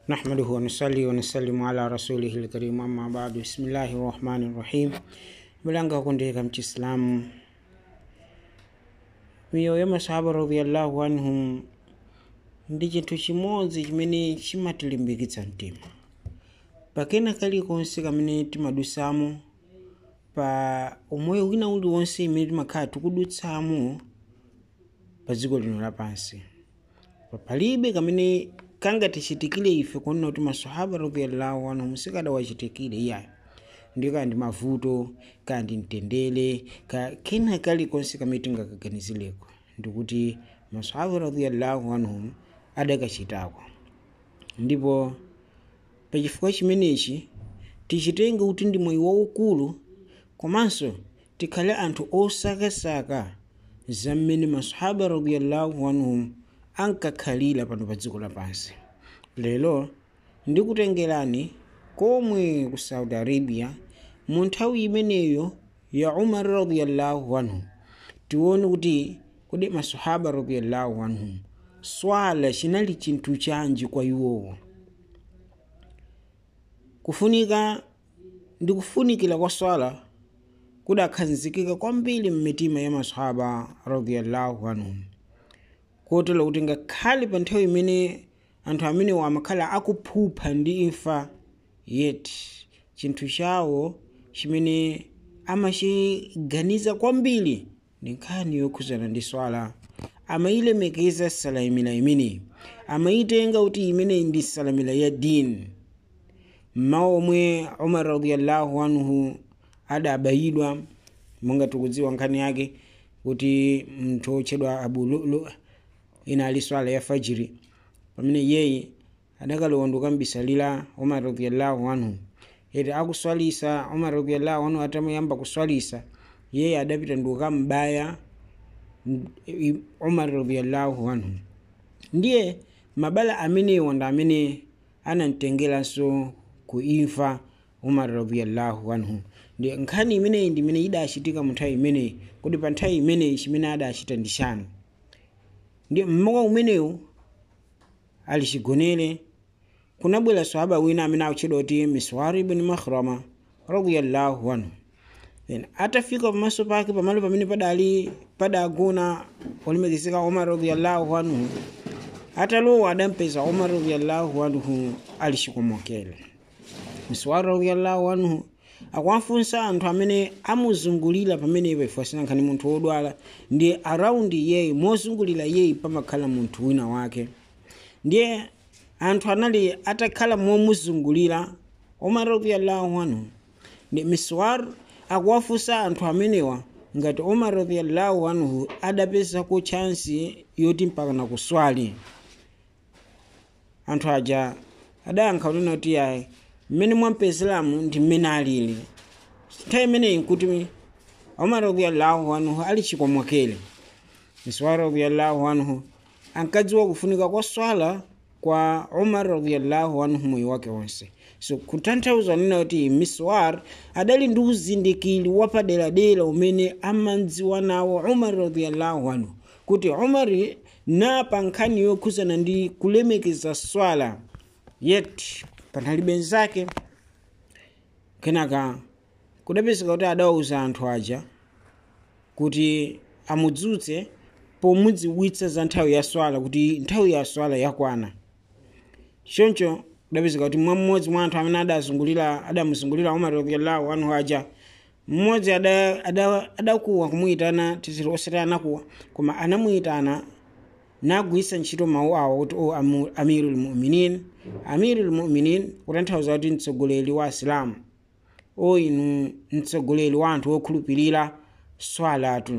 نحمده ونصلي ونسلم على رسوله الكريم أما بعد بسم الله الرحمن الرحيم bilanga kundika mchisilamu miyo ya masahaba radhiyallahu anhum ndi chinthu chimodzi chimene chimatilimbikitsa mtima pakena kalikonse kamene timadusamo pa umoyo wina uliwonse imene timakhala tikudutsamo pa dziko lino lapansi palibe kamene kangatichitikire ife kunena kuti masahaba radhiyallahu anhum sikadawachitikire iyayo ndi kaya ndi mavuto kaya ndi mtendere ka kena kalikonse kamene tingakaganizireko ndikuti masahaba radhiyallahu anhum adakachitako ndipo pachifukwa chimenechi tichitenge kuti ndi moyo waukulu komanso tikhale anthu osakasaka za mmene masahaba radhiyallahu anhum ankakhalira pano pa dziko lapansi lero ndikutengerani komwe ku saudi arabia mu nthawi imeneyo ya umar radhiyallahu anhu tione kuti kodi masahaba radhiyallahu anhum swala chinali chinthu chanji kwa iwowo kufunika ndi kufunikira kwa swala kudakhazikika kwambiri m'mitima ya masahaba radhiyallahu anhum kotero kuti ngakhale pa nthawi imene anthu amenewo amakhala akuphupha ndi imfa yeti chinthu chawo chimene amachiganiza kwambiri ndi nkhani yokhuzana ndi swala amayilemekeza salamila imeneyi amayitenga kuti imeneyi ndi salamila ya dini mmawa omwe umar radiyallahu anhu adabayidwa monga tikudziwa nkhani yake kuti mnthu otchedwa abu lulu ina ali swala ya fajiri pamene yeye adakalowa ndikukambisalira umar radiyallahu anhu eti akuswalisa umar radiyallahu anhu atamuyamba kuswalisa yeye adapita ndikukambaya umar radiyallahu anhu ndiye mabala amenewo ndi amene anamtengeranso ku imfa umar radiyallahu anhu ndi nkhani imeneyi ndi imene idachitika mu nthawi imeneyi kuti pa nthawi imeneyi chimene adachita ndi chani ndi mmawa umenewu ali chigonere kunabwera swahaba wina amene akutchedwa kuti miswari ibn makhrama radiyallahu anhu then atafika pamaso pake pamalo pamene padali padagona olemekezeka umar radiyallahu anhu atalowa adampeza umar radiyallahu anhu ali chikomokere miswari radiyallahu anhu akuwafunsa anthu amene amuzungulira pamenepo ifo asinankhani munthu wodwala ndi araundi yeyi mozungulira yeyi pamakhala munthu wina wake ndiye anthu anali atakhala momuzungulira umar radiyallahu anhu ndi miswar akuwafunsa anthu amenewa ngati umar radiyallahu anhu adapezako chansi yoti mpakana kuswali anthu aja adayankha kunena kuti ayi mmene mwampezeramu ndi mmene alili nthawi imeneyi nkuti umar radiyallahu anhu ali chikomokere miswar radiyallahu anhu ankadziwa kufunika kwa swala kwa umar radiyallahu anhu moyo wake wonse so kutanthauza nena kuti miswar adali ndi uzindikiri wapaderadera umene amadziwa nawo umar radiyallahu anhu kuti umar napa nkhani yokhuzana ndi kulemekeza swala yet panali benzake kenaka kudapezeka kuti adawauza anthu aja kuti amudzutse pomudziwitsa za nthawi ya swala kuti nthawi ya swala yakwana choncho kudapezeka kuti mmodzi mwa anthu amene adazungulira adamuzungulira umar radiyallahu anhu aja mmodzi adakuwa ada, ada kumuyitana tiziri osati anakuwa koma anamuyitana nagwisa ntchito mawu awo kuti o amiru lmuminin amiru lmuminin kutanthauza kuti mtsogoleri wa asilamu o inu mtsogoleri wa anthu okhulupirira swalatu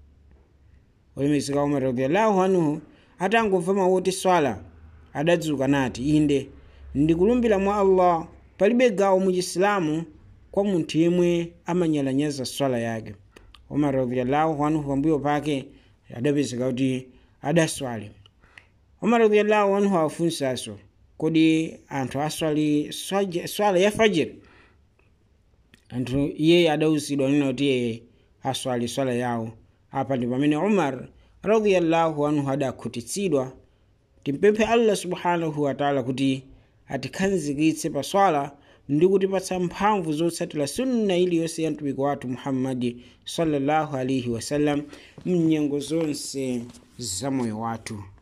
olemekezeka umar radiyallahu anhu atangomva mawu oti swala adadzuka nati inde ndikulumbira mwa allah palibe gawo mu chisilamu kwa munthu yemwe amanyalanyaza swala yake umar radiyallahu anhu pambuyo pake adapezeka kuti adaswali umar radiyallahu anhu afunsanso kodi anthu aswali swala ya fajiri anthu iye adawuzidwa nena kuti iye aswali swala yawo apa ndi pamene umar radiyallahu anhu adakhutitsidwa timpemphe allah subhanahu wataala kuti atikhazikitse pa swala ndi kutipatsa mphamvu zotsatira sunna iliyonse ya mtumiki wathu muhammadi sallallahu alaihi wasallam mnyengo zonse za moyo wathu